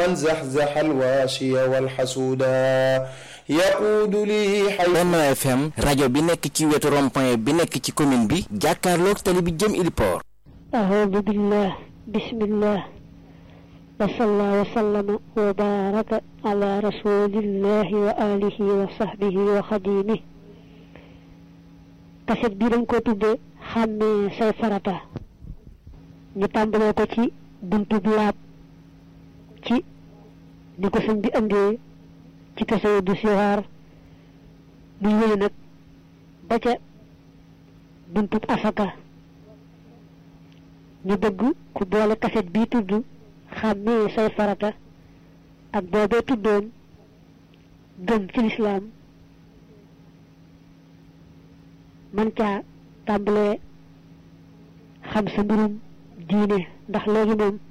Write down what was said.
من زحزح الواشي والحسودا يقود لي حي Benno FM rajo bi nekk ci wetu rond-point bi nekk ci commune bi jàkkaarloog tali bi jëm Iliport أعوذ بالله بسم الله وصلى وسلم وبارك على رسول الله وآله وصحبه وخديمه kaset bi dañ ko tudde xàmmee say farata ñu tàmbalee ko ci buntub laab ci ni ko sëñ bi andee ci kaset du siwaar muy wéy nag ba ca buntub asaka ñu bëgg ku boole kaset bii tudd xàmmee say farata ak boobee tuddoon gëm ci lislaam man caa tàmbalee xam sa mbirum diine ndax léegi moom